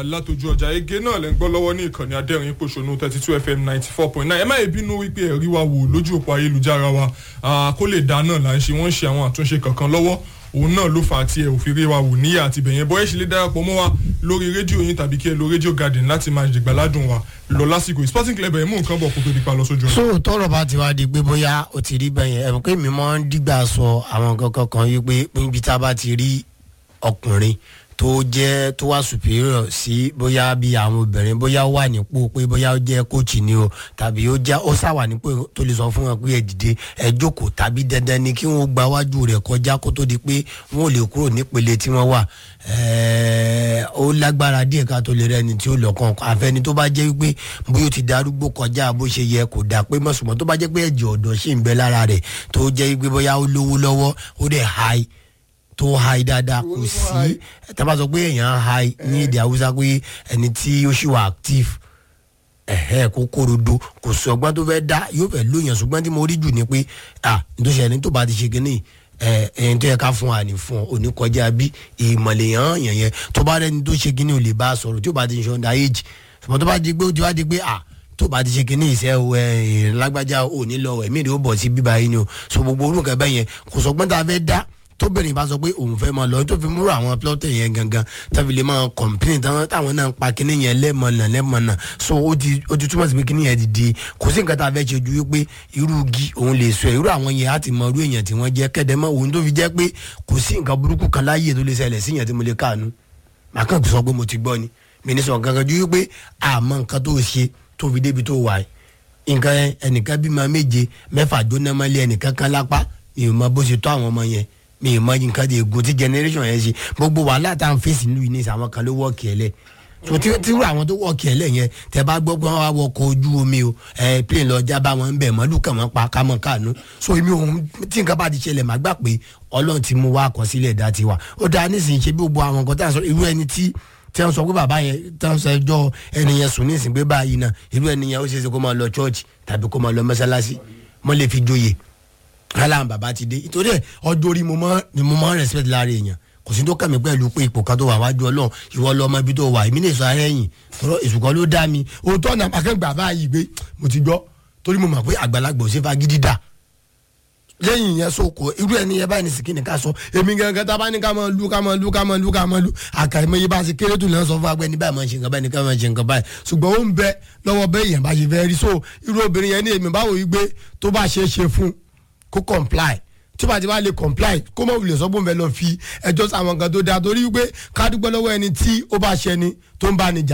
látòjú ọjà ege náà lẹ́ ń gbọ́ lọ́wọ́ ní ìkànnì adẹ́rìn pòṣónú thirty two fm ninety four point nine ẹ má yẹ bínú wípé ẹ̀rí wa wò lójú òpó ayélujára wa kó lè dá náà là ń ṣe wọ́n ń ṣe àwọn àtúnṣe kankan lọ́wọ́ òun náà ló fà á tí ẹ ò fi rí wa wò níyà àti bẹ̀yẹn bọ́ ẹ ṣe lè darapọ̀ mọ́ wa lórí rédíò yín tàbí kí ẹ lo rédíò garden láti máa jẹ̀gbáládùn wa lọ lásìkò sporting club ẹ̀ mú nǹkan bọ̀ kó tó di pa lọ sójú ọ̀nà. so tọrọ bá ti wá di pé bóyá o ti rí bẹyẹn ẹ̀mí pé mi máa ń dígbà sọ àwọn kankan kan yìí pé níbi tá a bá ti rí ọkùnrin tó jẹ́ tó wá superior sí bóyá bí àwọn obìnrin bóyá ó wà nípò pé bóyá ó jẹ́ coach ni o tàbí ó já ó sàwà nípò tó lè sọ fún wọn pé ẹ dìde ẹ jókòó tàbí dandan ni kí wọn gba wájú rẹ̀ kọjá kó tó di pé wọn ò lè kúrò nípele tí wọ́n wà ó lágbára díẹ̀ ká tó lè rẹni tí ó lọ́kàn àfẹni tó bá jẹ́ wípé bóyá ó ti darúgbó kọjá bó ṣe yẹ kò dà pé mọ̀sùmọ́ tó bá jẹ́ pé ẹ̀jẹ̀ ọ̀dọ́ ṣì ń bẹ lára rẹ̀ tó jẹ́ wípé bóyá ó lówó lọ́wọ́ ó dẹ̀ high tó high dáadáa kò sí tábà sọ pé èèyàn high ní èdè haúsá pé ẹni tí ó ṣì wà active ẹ̀hẹ́ kó kórodo kò sí ọgbọ́n tó fẹ́ dá yóò fẹ́ lóyàn ṣùgbọ́n tí mo rí jù ni pé ah nítorí ẹni tó bá ti ṣe kínní ẹ ẹni tó yẹ ká fún wa ní fún ọ òní kọjá bí ìmọ̀lẹ̀ yàn yàn yẹn tó bá rẹni tó ṣe kínní ò lè bá a sọ̀rọ̀ tí ó bá ti ṣe under age ṣùgbọ́n tó bá di pé ó ti wá di pé ah tó bá ti ṣe kínní ìṣe ẹ lágbájá ò ní lọ ẹ̀mí rẹ̀ ó bọ̀ sí bíbá yín ni o so gbogbo orúkọ bẹ́ẹ̀ yẹn kò sọgbọ́n tá a fẹ́ dá tóbìnrin bá sọ pé òun fẹ́ máa lọ tó fi múrò àwọn plọ́tẹ̀ yẹn gangan tàbí lè máa kọ̀m̀pín táwọn náà ń pa kíní yẹn lẹ́mọ̀nà lẹ́mọ̀nà so ó ti ó ti túmọ̀ sí pé kíní yẹn ti di kò sí nǹkan tá a fẹ́ ṣe ju wípé irú igi òun lè sọ irú àwọn yẹn á ti mọ irú èèyàn tí wọ́n jẹ́ kẹ́dẹ́mọ́ òun tó fi jẹ́ pé kò sí nǹkan burúkú kan láyè tó lè ṣẹlẹ̀ sí yẹn tí mo lè káànú màá kàn sọ pé mo ti gbọ́ ni mi ní sọ gangan ju wípé àmọ́ nǹkan tó ṣe tó fi débi tó wà nǹkan ẹnìkan bímọ méje mẹ́fà jóná mọ́lé ẹnìkan kan lápá mi ò mọ bó ṣe tó àwọn ọmọ yẹn mi ì mọ nǹkan di ègún tí generation yẹn ṣe gbogbo wàhálà tá à ń fèsì nílùú ní ìsàwọn kan ló wọ́ọ̀kì ẹ̀lẹ́ so tí tí wúrọ̀ àwọn tó wọ́ọ̀kì ẹ̀lẹ́ yẹn tẹ bá gbọ́ pé wọ́n wá wọkọ̀ ojú omi o ẹ plane lọ já bá wọn ń bẹ̀ mọ́lù kàn wọ́n pa kámọ́ káànú so èmi òun tí nǹkan bá ti ṣẹlẹ̀ má gbà pé ọlọ́run ti mú wá àkọsílẹ̀ dá ti wà ó dáa nísìnyí ṣe bí gbogbo àwọn nǹkan tá à ń sọ irú ẹni tí tí wọ́n sọ pé bàbá yẹn tí wọ́n sọ ẹjọ́ ẹni yẹn sùn nísìnyí pé báyìí náà irú ẹni yẹn ó ṣeé ṣe kó máa lọ church tàbí kó máa lọ mọ́ṣáláṣí mọ́ lè fi joyè kálá bàbá ti dé ìtòrí ẹ ọjọ́ orí mo máa ni mo máa ń respect lára èèyàn kò sí tó kàmí pẹ̀lú pé ipò kan tó wà wájú ọlọ́run ìwọ lọ ọmọ ibi tó wà èmi lè sọ ara ẹ̀yìn tọrọ èsùkọ́ ló dá mi òótọ́ ọ̀nà akẹ́gbà báyìí gbé mo ti gbọ́ torí mo mọ̀ pé àgbàlagbà ò ṣe fagídí dà lẹ́yìn yẹn so kò irú ẹni yẹn báyìí ní sìkìnì ká sọ èmi gangan tá a bá ní ká máa lu ká máa lu ká máa lu ká máa lu àkàìmọ̀ yìí bá a ṣe kéré tó lẹ́nu sọ fún agbẹ́ni báyìí máa ṣe nǹkan báyìí ní ká máa ṣe nǹkan báyìí ṣùgbọ́n ó ń bẹ lọ́wọ́ bẹ́ẹ̀ yẹn bá ṣe fẹ́ rí so irú obìnrin yẹn ní èmi báwo yìí gbé tó bá ṣe é ṣe fún kó comply tí bá ti bá lè comply kó mọ̀ wulẹ̀ sọ́gbọ́n bẹ́ẹ̀ lọ fi ẹjọ́ sáwọn kan tó dáa torí wípé ká dúpẹ́ lọ́wọ́ ẹni tí ó bá ṣẹni tó ń bá ní jà